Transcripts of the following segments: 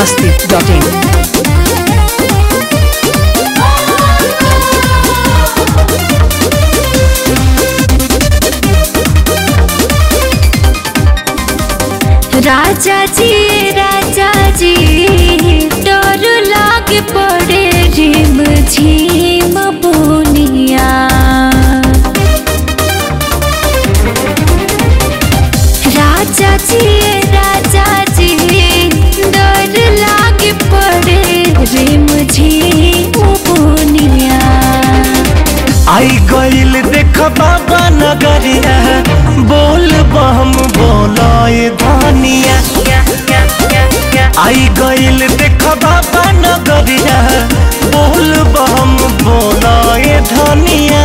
biharmasti.in राजा जी राजा जी डर लाग पड़े रिम झिम बोनिया राजा जी राजा जी डर लाग पड़े रिम झिम बोनिया आई गईल देख बाबा नगरिया बोल बम बोलाए धानिया आई गईल देख बाबा नगरिया बोल बम बोलाए धानिया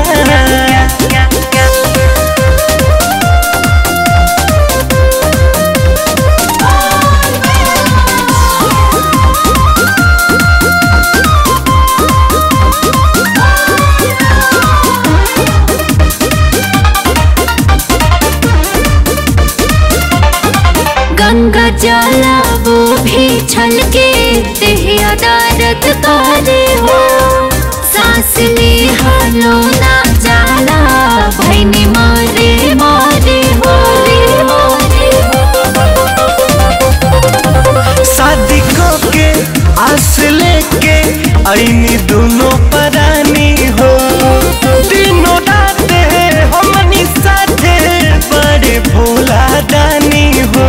गंगा जला वो भी छलके तेहिया दर्द करे हो सांस ले हलो ना जाला भैनी मारे मारे हो शादी के आस लेके आईनी दोनों परानी हो तीनों रात हमनी साथे बड़े भोला दानी हो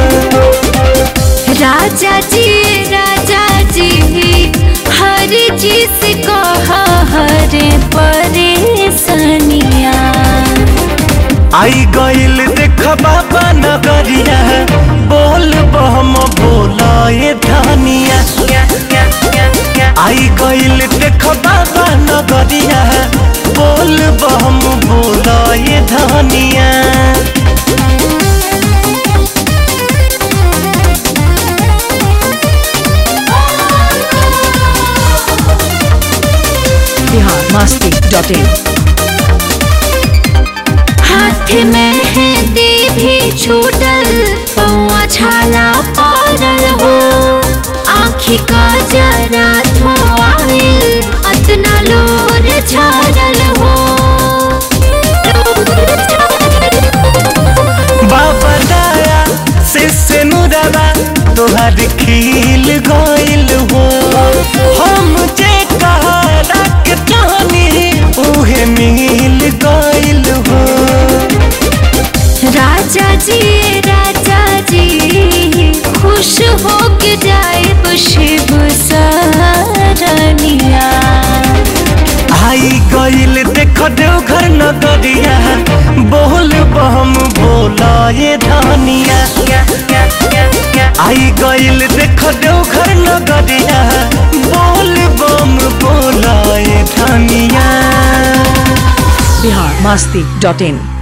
राजा जी राजा जी हर चीज को हर परेशानिया आई गईल देख बाबा नगरिया बोल बम बोलाए धानिया आई गईल देख बाबा नगरिया बोल बम बोलाए धानिया biharmasti.in हाथ में है भी छूटल पौआ छाला पड़ल हो आँखी का जरा धोआइल अतना लोर छाड़ल हो बाबा दाया से से नुरवा तोहर खिल गइल हो हम जे कहरा के चाहनी उहे मिल गइल हो राजा जी राजा जी खुश हो के जाए शिव सरनिया आई गइल देख देवघर नगरिया बोल बम बोलाए धानिया आई गइल देख देवघर नगरिया बोल बम बोलाए धानिया biharmasti.in